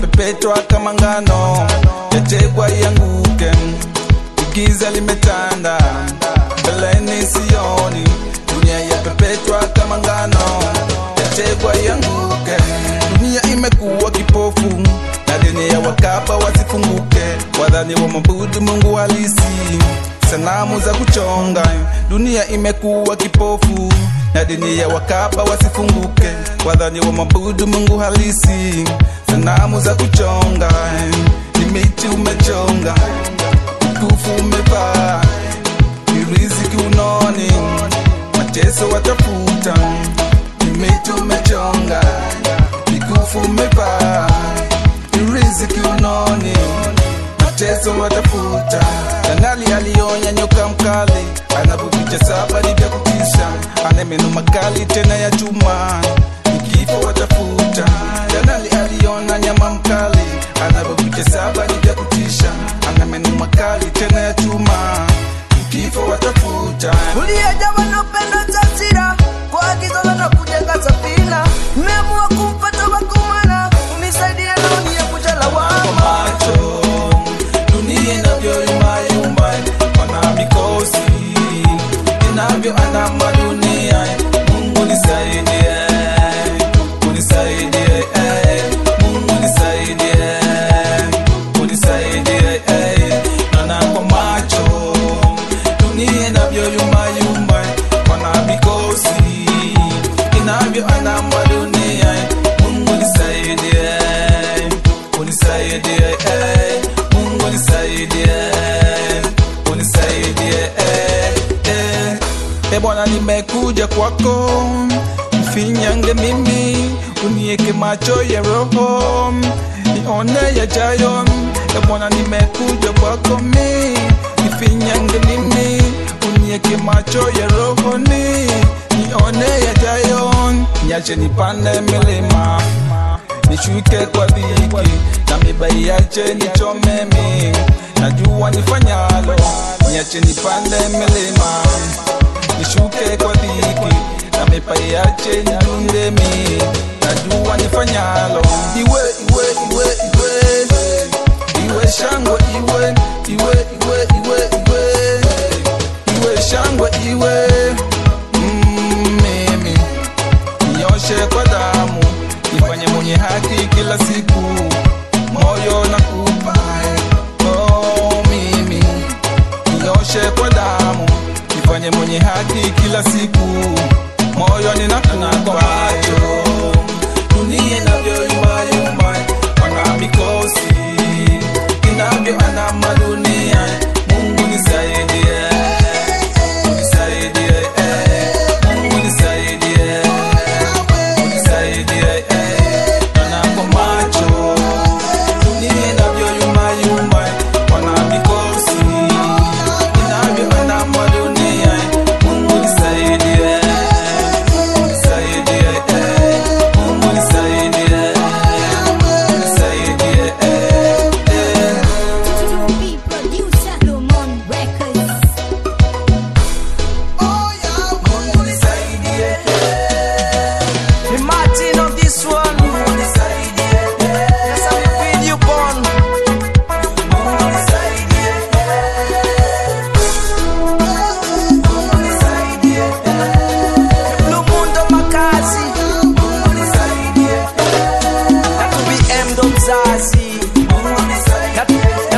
yapepetwa kama ngano yategwa yanguke giza limetanda mbeleni sioni dunia yapepetwa kama ngano yategwa yanguke dunia imekuwa kipofu na dini ya wakapa wasifunguke wadhani wa mabudu mungu halisi sanamu za kuchonga dunia imekuwa kipofu na dini ya wakapa wasifunguke wadhani wa mabudu mungu halisi sanamu za kuchonga ni miti umechonga mkufu umevaa ni riziki unoni mateso watafuta ni miti umechonga mikufu umevaa ni riziki unoni mateso watafuta kanali alionya nyoka mkali anapopicha saba ni vya kutisha ana meno makali tena ya chuma kifo watafuta kanali aliona nyama mkali anapopicha saba ni vya kutisha ana meno makali tena ya chuma kifo watafuta uliyejawa na upendo tasira kwa agizo la na kujenga safina mmeamua kumfata wakumana unisaidia naoni ya kujalawama macho dunia inavyoyumbayumba wana mikosi inavyoandama dunia mungu nisaidie unisaidie eh. mungu nisaidie unisaidie eh. naona kwa macho dunia inavyoyumbayumba wana mikosi inavyoandama dunia mungu nisaidie unisaidie eh. mungu nisaidie unisaidie eh. eh. e bwana nimekuja kwako mfinyange mimi unieke macho ya roho nione yajayo e bwana nimekuja kwako mi nifinyange mimi unieke macho ya roho ni nione yajayo nyache nipande milima nishuke kwa dhiki na mibai yache nichomemi najua nifanyalo niache nipande milima nishuke kwa dhiki na mibai yache nidundemi najua nifanyalo iwe iwe iwe iwe iwe shangwe iwe iwe iwe iwe iwe iwe shangwe iwe mm, mimi nioshe kwa damu nifanye mwenye haki kila siku moyo na kupa oh, mimi nioshe kwa damu nifanye mwenye haki kila siku moyo ninakupa dunia inavyoyumbayumba wana mikosi inavyoandama dunia mungu nisaidie nisaidie eh. mungu nisaidie unisaidie eh. naona kwa macho dunia inavyoyumbayumba wana mikosi inavyoandama dunia mungu nisaidie nisaidie eh. mungu nisaidie nisaidie eh. eh. To be producer Lumon Records. mungu nisaidie Imagine on this one mungu nisaidie Yes, I will feed you born mungu nisaidie mungu nisaidie Lumundo makazi mungu nisaidie Na to be M ndo mzazi mungu nisaidie Na